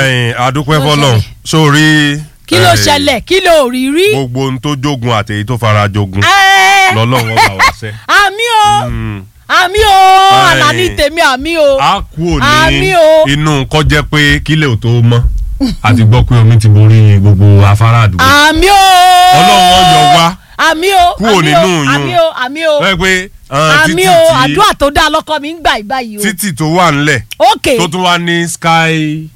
ẹ̀yin adúpẹ́ Kí ló fọlọ́n sórí. kí ló eh, ṣẹlẹ̀ kí ló rí rí. gbogbo ohun tó jogun àtẹ̀yí tó fara jogun Ẹ́, lọ́lọ́run ọba wa sẹ́. àmì o Mm. àmì o Ẹ́. àlàní tèmi àmì o a kú Àmì òní o. inú kọ́ jẹ́ pé kílẹ̀ ò tó mọ́ àti gbọ́ pé omi ti borí gbogbo afárá àdúgbò. àmì o ọlọ́run ọyọ wá àmì o Kúrò àmì nínú o, yún. àmì o àmì o wọ́n pé ah, àmì títì o tí àdúrà tó dáa lọ́kọ mi ń gbà ìbáyìí o. títì tó wà ńlẹ̀ ok tó tún wá ní sky.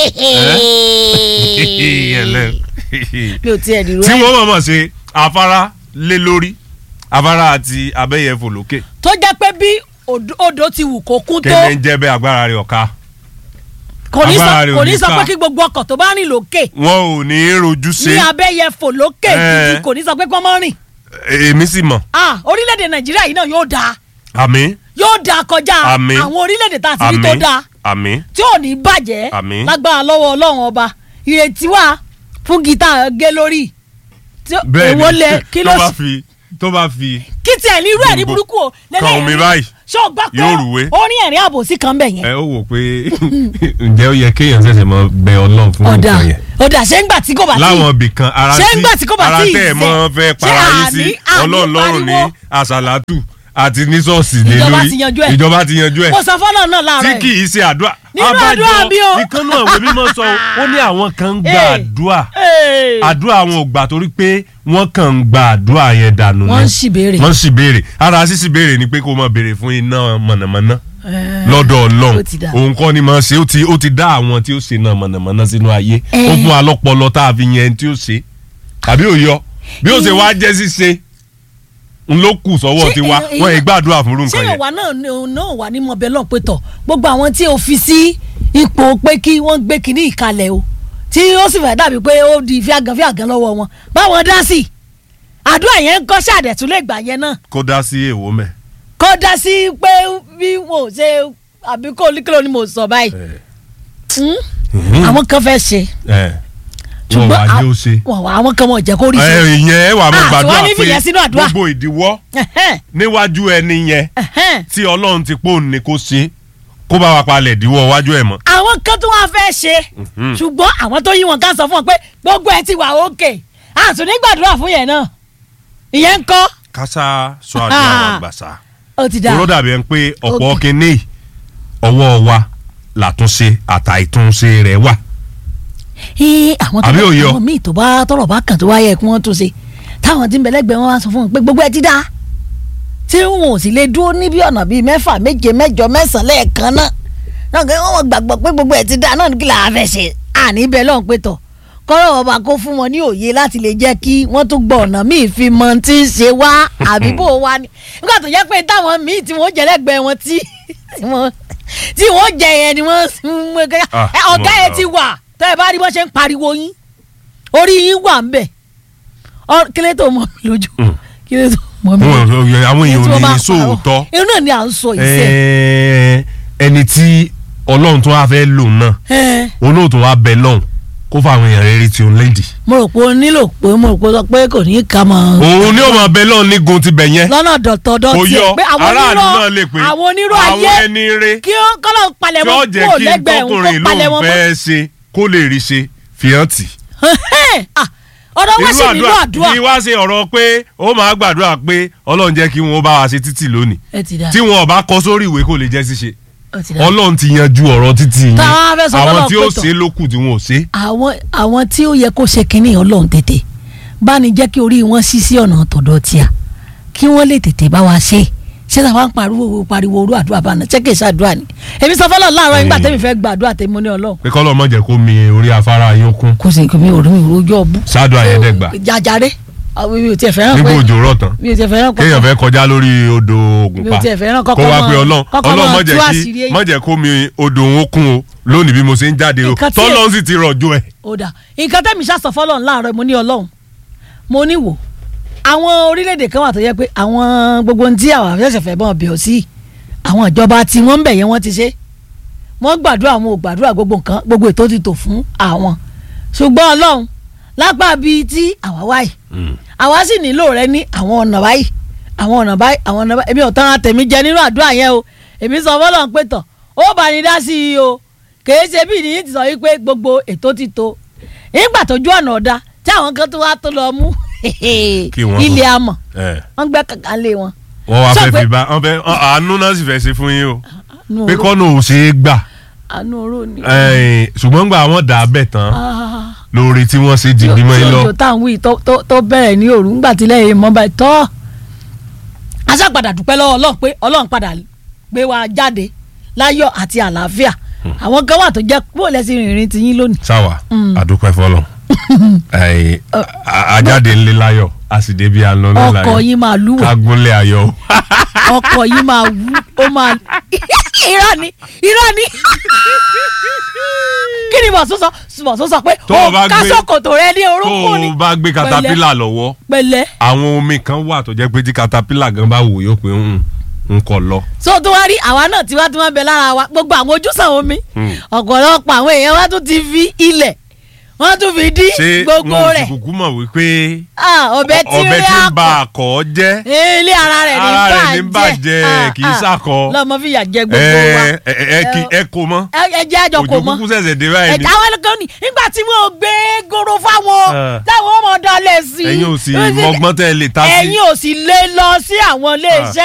ẹlẹ́. mi ò tiẹ̀ dìrò tí ẹ̀ wọ́n mọ̀ mọ̀ ṣe afárá lé lórí afárá àti abẹ́yẹfò lókè tó jẹ́ pé bí odò- odò ti wù kó kún tó kéde ń jẹ́ bẹ́ẹ̀ agbára rẹ̀ ọ̀ka kò ní sọ agbára rẹ̀ ò kò ní ní sọ ká. pé kí gbogbo ọkọ̀ tó bá rìn lókè wọn ò ní í rojú ṣe ní abẹ́yẹfò lókè Ẹ́. títí kò ní sọ pé kọ́ mọ́ rìn èmi sì mọ̀ ah orílẹ̀-èdè nàìjíríà yìí náà yóò dáa àmì yóò dáa kọjá Àmín. àwọn orílẹ̀-èdè tá a ti rí àmì tó dáa àmì tí ò ní bàjẹ́ Àmín. lágbára lọ́wọ́ ọlọ́run ọba ìrètí wà fún gítà gé lórí tí ó- bẹ́ẹ̀ èwo lẹ kí ló tó bá sì- fi tó bá fi kí tiẹ̀ ní irú ẹ̀ ní gbogbo- burúkú o kan omi báyìí ṣé o gbọ́ pé yóò rúwé. orin ẹ̀rín àbòsí kan bẹ̀ yẹn ẹ ó wò pé ǹjẹ́ ó yẹ kéèyàn ṣẹ̀ṣẹ̀ mọ bẹ ọlọ́run fún ọ̀dà nǹkan yẹn ọ̀dà ṣé ń gbà tí kò bá tí láwọn ibì kan ara Ṣé ńgbà tí kò bá ara tí ì tẹ́ ẹ̀ mọ́ ṣe? fẹ́ Ṣé para yín sí àní- àní ọlọ́run lọ́rùn ní pariwo? àṣàlátù àti ní ṣọ́ọ̀ṣì lé Ìjọba lórí ti yanjú ẹ̀. ìjọba ti yanjú ẹ̀ mo sọ fọ́nà náà tí láàárọ̀ kì ẹ̀ í ṣe àdúrà Nínú àdúrà bí o. ìkan náà wò mímọ́ sọ ó ní àwọn kan ń gba Ee. àdúrà Ee. àdúrà àwọn ò gbà torí pé wọ́n kàn ń gba àdúrà yẹn dànù wọ́n ń ni. ṣì béèrè wọ́n sì béèrè ara sísì béèrè ni pé kó máa béèrè fún iná mọ̀nàmọ́ná lọ́dọ̀ ọlọ́run ó ti dà. òun kọ́ ni máa ṣe ó ti ó ti dá àwọn tí ó ṣe náà mọ̀nàmọ́ná sínú ayé Eh. ó fún wa lọ́pọlọ tá a fi yẹn tí ó ṣe àbí ó yọ bí ó ṣe wá jẹ́ ṣíṣe n ló kù sọ́wọ́ Ṣé tiwa èèyàn- wọ́n ì gbàdúrà fún irú ṣé nǹkan yẹn. ìwà náà ní- náà wà ní mọ̀bẹ́ lọ́n pé tọ̀ gbogbo àwọn tí o fi sí ipò pé kí wọ́n gbé kinní ìkalẹ̀ o tí ó sì fẹ́ dàbí pé ó di fíàgàn fíàgàn lọ́wọ́ wọn báwọn dá sí i àdúrà yẹn ń kọ́ ṣàdẹ̀tún lè gbà yẹn náà kó dá sí èèwọ̀ mẹ́. kó dá sí pé bí mo ṣe àbí kó oníkìlọ̀ ni mo sọ báyìí Hmm? àwọn kan fẹ́ ṣe wọ́n wá ní ó ṣe. wọ́n wá àwọn kan mọ̀ jẹ́ kó rí ṣe ẹ ìyẹn ẹ wà mọ Ah, gbàdúrà tí wọ́n ní fìyẹn sínú pé àdúrà. gbogbo ìdíwọ́ Ẹ̀hẹ́n, níwájú ẹni yẹn ẹ̀hẹ́n. tí ọlọ́run ti pò ní kó ṣe kó bá wa palẹ̀ ìdíwọ́ wájú ẹ̀ mọ́. àwọn kan tó wá fẹ́ ṣe ṣùgbọ́n àwọn tó yí wọn ká sọ fún wọn pé gbogbo ẹ ti wà òkè àtún ní gbàdúrà fún yẹn náà ìyẹn ń kọ́ kásá sọ àdúrà wa gbàsá. ó ti dà kúrò dàbí ẹni pé ọ̀pọ̀ Ok. kínní ọwọ́ wa làtúnṣe àtàìtúnṣe rẹ̀ wà. Ẹ́, àwọn tó Àbí òye ọ? àwọn míì tó bá tọrọ bá kàn tó wá yẹ kí wọ́n tún ṣe táwọn tí ń bẹ lẹ́gbẹ̀ẹ́ wọn wá sọ fún wọn pé gbogbo ẹ ti dá tí wọn ò sì lè dúró níbi ọ̀nà bíi mẹ́fà méje mẹ́jọ mẹ́sàn-án lẹ́ẹ̀kan náà náà kí wọ́n gbàgbọ́ pé gbogbo ẹ ti dá náà ní kí làá fẹ́ ṣe àní bẹ́ẹ̀ lọ́hùn pé tọ̀ kọ́rọ̀ ọba kó fún wọn ní òye láti lè jẹ́ kí wọ́n tún gbọ́ ọ̀nà míì fi mọ tí ń ṣe wá àbí bò wá ni nígbà tó jẹ́ pé táwọn míì tí wọ́n jẹ́ lẹ́gbẹ̀ẹ́ wọn tí tí wọ́n tí wọ́n jẹ yẹn ni wọ́n ń mú ẹgbẹ́ Ah, ẹ, ọ̀gá mo ẹ gbà. ti wà tẹ́ ẹ bá rí bọ́n ṣe ń pariwo yín orí yín wà ń bẹ̀ Ọ- kílé tó mọ̀ mí lójú Mm. kílé tó mọ̀ mí Wọn- lójú àwọn Tí wọ́n èèyàn bá ò ní parọ́. sóòótọ́ irú náà ni à ń sọ ìṣe Ẹ, ẹni tí ọlọ́run tó wá fẹ́ lò náà olóòtú wa bẹ lọ́hùn kó fáwọn èèyàn rere tí ó ń lédì. mo rò pé o nílò pé mo rò pé o sọ pé kò ní í ka mọ́ òun ni ó máa bẹ lọ́hùn nígun ti bẹ̀ yẹn lọ́nà dọ̀tọ̀dọ̀ kò tiẹ̀ yọ pé àwọn aráàlú onírọ̀ náà lè pè àwọn onírọ̀ àwọn ayé ẹni re kí ó kọ́lọ̀ palẹ̀ tí wọn ó jẹ́ kúrò kí lẹ́gbẹ̀ẹ́ òun tọkùnrin kó palẹ̀ lóun wọn mọ́ fẹ́ ṣe kó lè rí ṣe fìhàn tì. Ah, ọ̀dọ̀ wá sí nínú àdúrà kí wá ṣe ọ̀rọ̀ pé ó máa gbàdúrà pé ọlọ́run jẹ́ kí wọ́n bá wa ṣe títì lónìí ẹ ti dà tí wọn ò bá kọ sórí ìwé kò lè jẹ́ ṣíṣe ó ti dà ọlọ́run ti yanjú ọ̀rọ̀ títì yẹn Táwọn á fẹ́ sọ àwọn fọ́lọ́run tí ó pé tọ̀. ṣe lókù tí wọn ò ṣe. àwọn àwọn tí ó yẹ kó ṣe kínní ọlọ́run tètè bá ní jẹ́ kí orí wọn ṣí sí ọ̀nà tọ̀dọ̀ tíà kí wọ́n lè tètè bá wa ṣe ṣé táwa ń pariwo pariwo orú àdúrà bá náà ṣé kìí ṣàdúrà ni èmi sọ fọlọ́ láàárọ̀ nígbà tẹ́mi fẹ́ gba àdúrà tẹ́mi mo ní ọlọ́run pé kọ́lọ́ mọ̀ jẹ́ kó mi orí afárá yín kún kò sí mi ò rí mi rojú ọbú. ṣáàdù àyẹ̀dẹ́gbà jàjàre àwọn mi ò tiẹ̀ fẹ́ràn nígbà pé òjò rọ̀ tán mi ò tiẹ̀ fẹ́ràn pé kéèyàn fẹ́ kọjá lórí odò mi Ògùnpa ò tiẹ̀ fẹ́ràn kó kọ́kọ́ wá mọ́- pé ọlọ́run kọ́kọ́ ọlọ́run mọ́ mọ̀ tú jẹ́ àṣírí kí èyí. mọ̀ jẹ́ kó mi odò òun kún o lónìí bí mo ṣe ń jáde o Nǹkan tí- tọ́lọ́run sì ti rọ̀jò ẹ̀. ó dà nǹkan tẹ́mi ṣàṣọ fọlọ́run láàárọ̀ mo ní ọlọ́run mo ní wò àwọn orílẹ̀-èdè kan wà tó yẹ pé àwọn gbogbo ohun tí àwọn afẹ́sẹ̀ fẹ́ bọ́n bẹ̀ ọ́ sí àwọn ìjọba tí wọ́n ń bẹ̀ yẹn wọ́n ti ṣe wọ́n gbàdúrà wọn ò gbàdúrà gbogbo nǹkan gbogbo ètò ti tò fún àwọn ṣùgbọ́n ọlọ́run lápá bíi tí àwa wáyì àwa sì nílò rẹ ní àwọn ọ̀nà báyìí àwọn ọ̀nà báyìí àwọn ọ̀nà báyìí èmi ò tán àtẹ̀mí jẹ nínú àdúrà yẹn o èmi sọ fọlọ́run pé tọ̀ ó bá ní dá sí i o kèé ṣe bí nìyí ti sọ wípé gbogbo ètò ti tó nígbà tójú ọ̀nà ọ̀dà tí àwọn kan tó wá tó lọ mú wọ́n ilé amọ̀ ẹ wọ́n gbẹ́ kàkà lé wọn. wọ́n wá Sọ fẹ́ pé- fi bá wọ́n fẹ́ ọ- àánú náà sì fẹ́ ṣe fún yín o àánú pé oró- kọ́nà ò ṣe é gbà àánú oró ni. ẹ̀ẹ́n, ṣùgbọ́n gbà wọ́n dà á bẹ̀ tán Ah, lórí tí wọ́n ṣe dìgbì mọ́ yín lọ tí òjò tá à ń wí tó- tó- tó bẹ̀rẹ̀ ní òru ńgbà tí lẹ́yìn mọ́ báyìí tọ́ aṣápadà dúpẹ́ lọ́wọ́ ọlọ́run pé ọlọ́run padà gbé wa jáde láyọ̀ àti àlàáfíà àwọn kan wà tó jẹ́ bó lẹ́sìn rìnrìn tiyín lónìí. sáwà àdúpẹ́ fọlọ́ ẹ̀ẹ́n, a- ajáde ńlẹ̀ láyọ̀ a sì débi àná náà láyọ̀ ọkọ̀ yín máa lúwẹ̀ kágúnlẹ̀ ayọ̀ o. ọkọ̀ yín máa wú ó máa irọ́ ni irọ́ ni kí ni bọ̀sùn sọ bọ̀sùn sọ pé Tó o bá ó ká gbé- sókòtò rẹ ní tó orúnkún ni o bá gbé katapila lọ́wọ́ pẹ̀lẹ́ àwọn omi kan wà tó jẹ́ pé tí katapila gan bá wò yóò pé ń ń kọ lọ. so tó wá rí àwa náà tí wá tí wọ́n bẹ lára wa gbogbo àwọn ojúsàn omi Hmm. ọ̀pọ̀lọpọ̀ àwọn èèyàn wá tún ti fi ilẹ̀ wọ́n tún fi dí ṣé gbogbo wọn ò sì rẹ̀ kúkú mọ̀ wípé Ah, ọbẹ̀ tí ọbẹ̀ rí tí ń ba àpò àkọ́ jẹ́ ilé ara rẹ̀ ní Ara rẹ̀ ní bàjẹ́ bàjẹ́, kì í ṣàkọ. lọ́mọ fìyà jẹ gbogbo wa ẹ ẹ ẹ kí ẹ kó mọ́ ẹ ẹ jẹ́ àjọ kò òjò mọ́ kúkú ṣẹ̀ṣẹ̀ dé báyìí ni ẹ̀ka àwọn ẹlẹ́gàn ni nígbà tí wọ́n gbé goro fáwọn Ah. táwọn ọmọ dalẹ̀ sí ẹ̀yin ò sì mọgbọ́n tẹ́ ẹ lè ta sí. ẹ̀yin ò sì lè lọ sí àwọn iléeṣẹ́